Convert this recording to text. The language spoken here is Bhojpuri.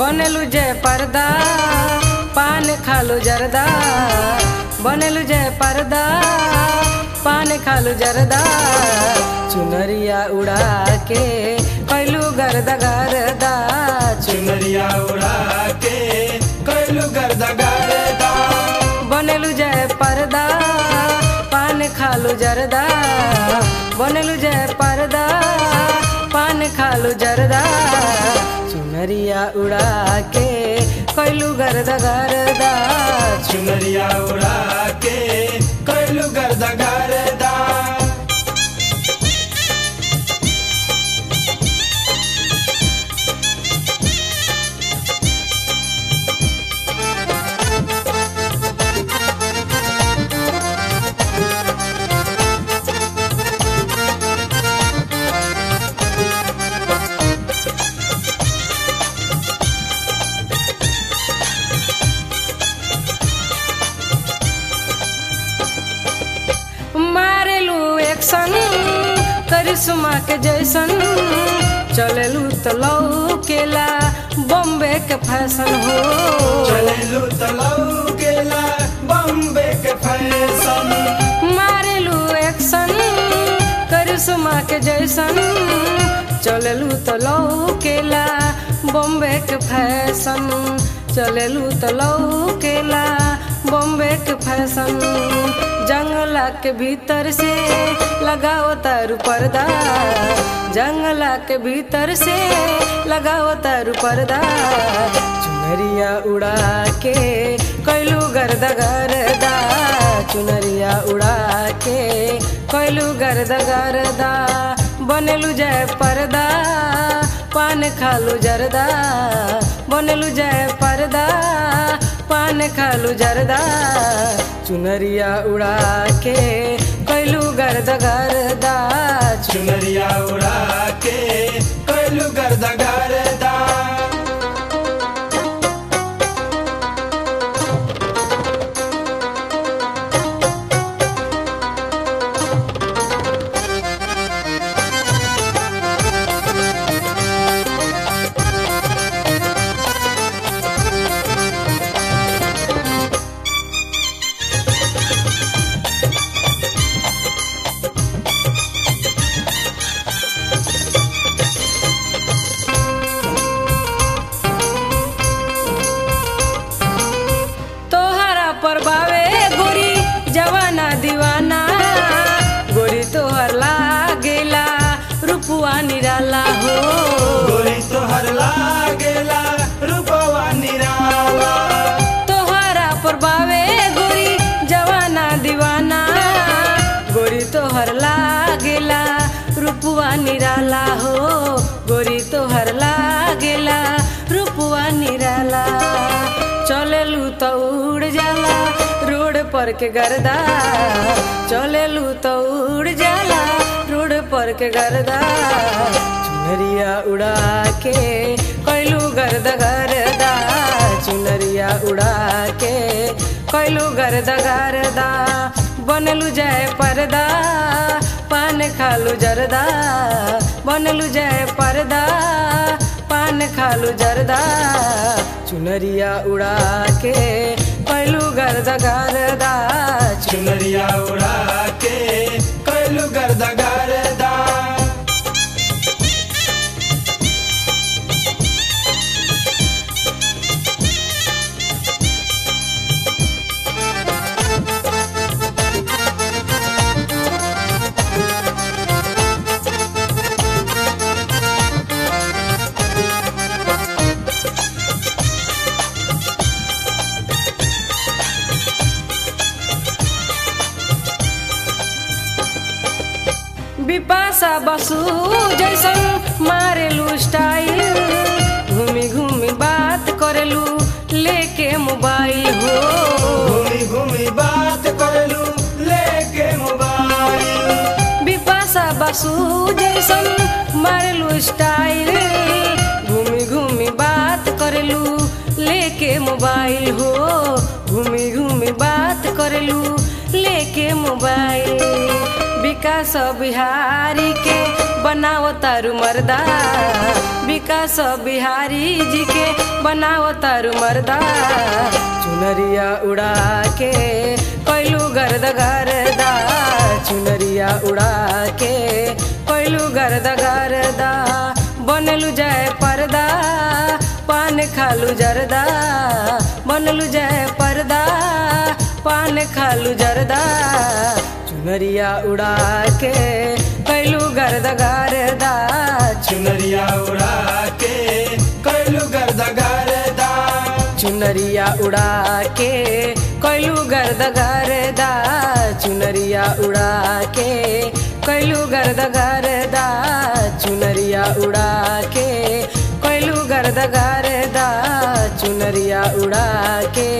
बनेलु जय पर्दा पान खालू जरदा बनेलु जय पर्दा पान खालू जरदा चुनरिया उड़ा के कैलू गर्दा गर्दा चुनरिया उड़ा के कैलू गर्दा गर्दा बनेलु जय पर्दा पान खालू जरदा बनेलु जय पर्दा पान खालू जरदा चुनरिया उड़ा के कैलू गर्दा गर्दा चुनरिया उड़ा के कैलू गर्दा गर्दा मारेलू एक्शन करिश्मा के जैसन चलेलू तो लौकेला बॉम्बे के फैशन हो चलेलू तलाऊ केला बम्बे के फैशन मारेलू एक्शन करिश्मा के जैसन चलेलू तो लौकेला बॉम्बे के फैशन चलेलू तो लौकेला बॉम्बे के फैशन जंगला के भीतर से लगाओ तारू पर्दा जंगला के भीतर से लगाओ तारू पर्दा चुनरिया उड़ा के कैलू गर्दा गर्दा चुनरिया उड़ा के कैलू गर्दा गर्दा बनेलू जय पर्दा पान खालू जरदा बनेलू जय पर्दा पान खालू जरदा चुनरिया उड़ा के कैलू गर्दा गर्दा चुनरिया उड़ा के कैलू गर्दा गर्दा तोहरा पर बावे गोरी जवाना दीवाना गोरी तोहर लागेला रुपुआ निराला हो गोरी तोहर लागेला रूपवा निराला तोहरा पर बावे गोरी जवाना दीवाना गोरी तोहर लागेला रुपुआ निराला हो गोरी तोहर लागेला रुपुआ निराला चलेलू तो उड़ जाला रोड पर के गर्दा चलेलू तो उड़ जाला रोड पर के गर्दा चुनरिया उड़ा के कैलू गर्दा गर्दा चुनरिया उड़ा के कैलू गर्दा गर्दा बनलू जय पर्दा पान खालू जरदा बनलू जय पर्दा पान खालू जरदा चुनरिया उड़ा के कैलू गर्दा गर्दा चुनरिया उड़ा के कैलू गर्दा गर्दा बिपाशा बसु जैसन मारेलू स्टाइल घूमी घूमी बात करेलू लेके मोबाइल हो घूमी घूमी बात करलू लेके मोबाइल बिपाशा बसु जैसन मारेलू स्टाइल घूमी घूमी बात करेलू लेके मोबाइल हो घूमी घूमी बात करेलू लेके मोबाइल विकास बिहारी के बनाओ तारू मर्दा विकास बिहारी जी के बनाओ तारू मर्दा चुनरिया उड़ा के कैलू गर्द गर्दा चुनरिया उड़ा के कैलू गर्द गर्दा बनलू जाए पर्दा पान खालू जरदा बनलू जाए पर्दा पान खालू जरदा चुनरिया उड़ा के कैलू गर्द गर्दा चुनरिया उड़ा के कैलू गर्द गर्दा चुनरिया उड़ा के कैलू गर्द गर्दा चुनरिया उड़ा के कैलू गर्द गर्दा चुनरिया उड़ा के कैलू गर्द गर्दा चुनरिया उड़ा के